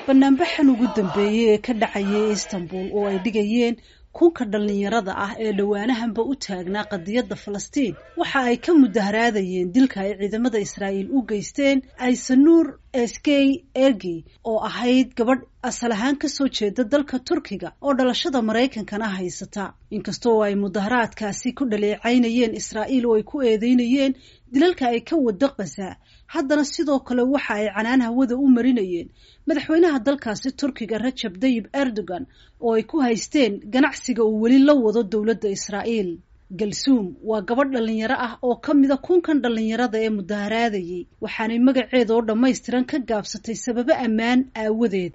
banaanbaxan ugu dambeeyey ee ka dhacayay istanbul oo ay dhigayeen kunka dhallinyarada ah ee dhowaanahanba u taagnaa qadiyadda falastiin waxa ay ka mudaharaadayeen dilka ay ciidamada israa'iil u geysteen aysanuur eskey ergi oo ahayd gabadh asal ahaan kasoo jeeda dalka turkiga oo dhalashada maraykankana haysata inkastoo ay mudaharaadkaasi ku dhaleecaynayeen israa'iil oo ay ku eedeynayeen dilalka ay ka wada qasa haddana sidoo kale waxa ay canaan hawada u marinayeen madaxweynaha dalkaasi turkiga rajab dayib erdogan oo ay ku haysteen ganacsiga uu weli la wado dowladda israa'iil galsuum waa gabadh dhallinyaro ah oo ka mida kunkan dhallinyarada ee mudaharaadayay waxaanay magaceeda oo dhammaystiran ka gaabsatay sababo ammaan aawadeed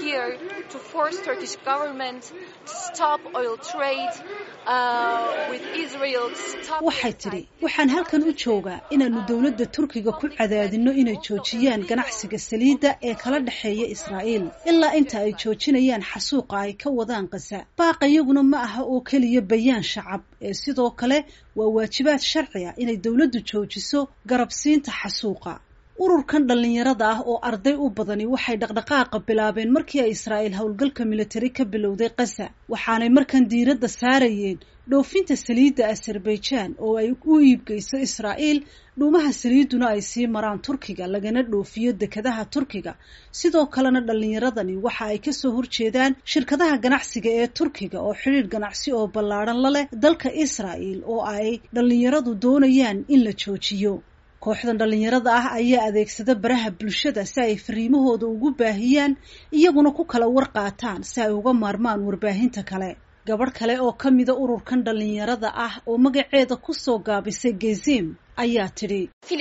waxay tidhi waxaan halkan u joogaa inaannu dowladda turkiga ku cadaadinno inay joojiyaan ganacsiga saliidda ee kala dhexeeya israa'iil ilaa inta ay joojinayaan xasuuqa ay ka wadaan qasa baaqa iyaguna ma aha oo keliya bayaan shacab ee sidoo kale waa waajibaad sharci ah inay dowladdu joojiso garabsiinta xasuuqa ururkan dhallinyarada ah oo arday u badani waxay dhaqdhaqaaqa bilaabeen markii ay israa'iil howlgalka militari ka bilowday qasa waxaanay markan diiradda saarayeen dhoofinta saliidda azerbaijan oo ay u iibgeyso israa'iil dhuumaha saliidduna ay sii maraan turkiga lagana dhoofiyo dekadaha turkiga sidoo kalena dhallinyaradani waxa ay kasoo horjeedaan shirkadaha ganacsiga ee turkiga oo xidhiir ganacsi oo ballaadhan la leh dalka israa'iil oo ay dhallinyaradu doonayaan in la joojiyo kooxdan dhallinyarada ah ayaa adeegsada baraha bulshada si ay fariimahooda ugu baahiyaan iyaguna ku kala war qaataan si ay uga maarmaan warbaahinta kale gabadh kale oo ka mida ururkan dhallinyarada ah oo magaceeda kusoo gaabisay gezim ayaa tidhi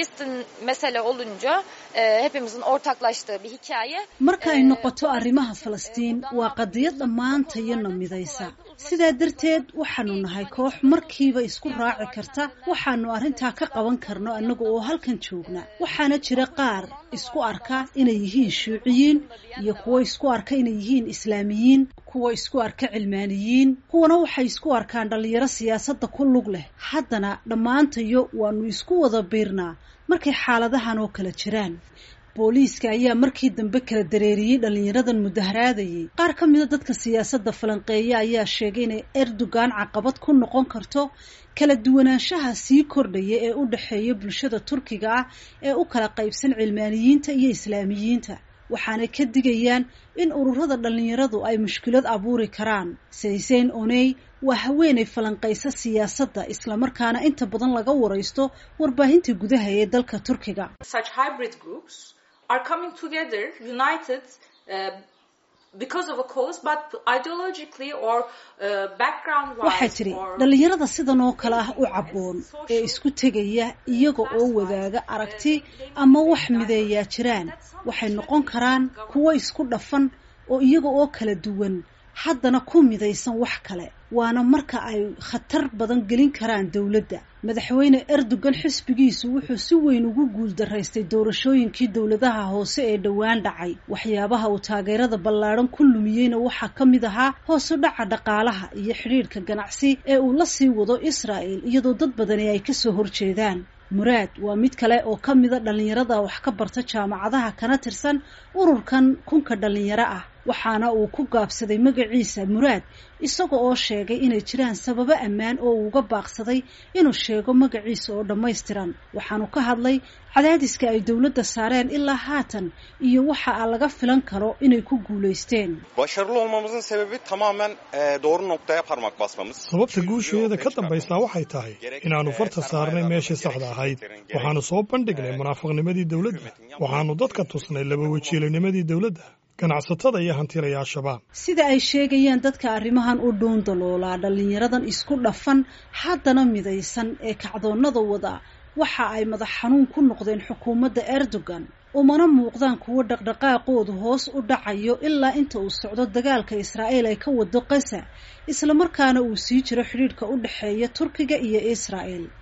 marka ay noqoto arrimaha falastiin waa qadiyad dhammaantayana midaysa sidaa darteed waxaanu nahay koox markiiba isku raaci karta waxaanu arrintaa ka qaban karno annaga oo halkan joogna waxaana jira qaar isku arka inay yihiin shuuciyiin iyo kuwo isku arka inay yihiin islaamiyiin kuwa isku arka cilmaaniyiin kuwana waxay isku arkaan dhallinyaro siyaasadda ku lug leh haddana dhammaantayo waanu isku wada biirnaa markay xaaladahan oo kala jiraan booliiska ayaa markii dambe kala dareeriyey dhallinyaradan mudaharaadayay qaar ka mida dadka siyaasadda falanqeeya ayaa sheegay inay erdogan caqabad ku noqon karto kala duwanaanshaha sii kordhaya ee u dhexeeya bulshada turkiga ah ee u kala qaybsan cilmaaniyiinta iyo islaamiyiinta waxaanay ka digayaan in ururada dhallinyaradu ay mushkilad abuuri karaan sayseyn oney waa haweenay falanqaysa siyaasadda islamarkaana inta badan laga waraysto warbaahinta gudaha ee dalka turkiga waxay tidhi dhallinyarada sidan oo kale ah u cabboon ee isku tegaya iyaga oo wadaaga aragti ama wax mideeyaa jiraan waxay noqon karaan kuwo isku dhafan oo iyaga oo kala duwan haddana ku midaysan wax kale waana marka ay khatar badan gelin karaan dowladda madaxweyne erdogan xisbigiisu wuxuu si weyn ugu guuldaraystay doorashooyinkii dowladaha hoose ee dhowaan dhacay waxyaabaha uu taageerada ballaadhan ku lumiyeyna waxaa ka mid ahaa hoosu dhaca dhaqaalaha iyo xidhiirhka ganacsi ee uu la sii wado israa'el iyadoo dad badani ay kasoo horjeedaan muraad waa mid kale oo ka mida dhallinyarada wax ka barta jaamacadaha kana tirsan ururkan kunka dhallinyaro ah waxaana uu ku gaabsaday magaciisa muraad isaga oo sheegay inay jiraan sababo ammaan oo uuga baaqsaday inuu sheego magaciisa oo dhammaystiran waxaanu ka hadlay cadaadiska ay dowladda saareen ilaa haatan iyo waxa laga filan karo inay ku guulaysteen sababta guusheeda ka dambaysaa waxay tahay inaannu farta saarnay meeshii saxda ahayd waxaannu soo bandhignay munaafiqnimadii dowladda waxaannu dadka tusnay laba wajiilanimadii dowladda ganacsatada iyo hantilayaashabaa sida ay sheegayaan dadka arrimahan u dhuun daloolaa dhallinyaradan isku dhafan haddana midaysan ee kacdoonnada wada waxa ay madax xanuun ku noqdeen xukuumadda erdogan umana muuqdaan kuwo dhaqdhaqaaqoodu hoos u dhacayo ilaa inta uu socdo dagaalka israa'iil ay ka wado qasa islamarkaana uu sii jiro xidhiidhka u dhexeeya turkiga iyo israa'el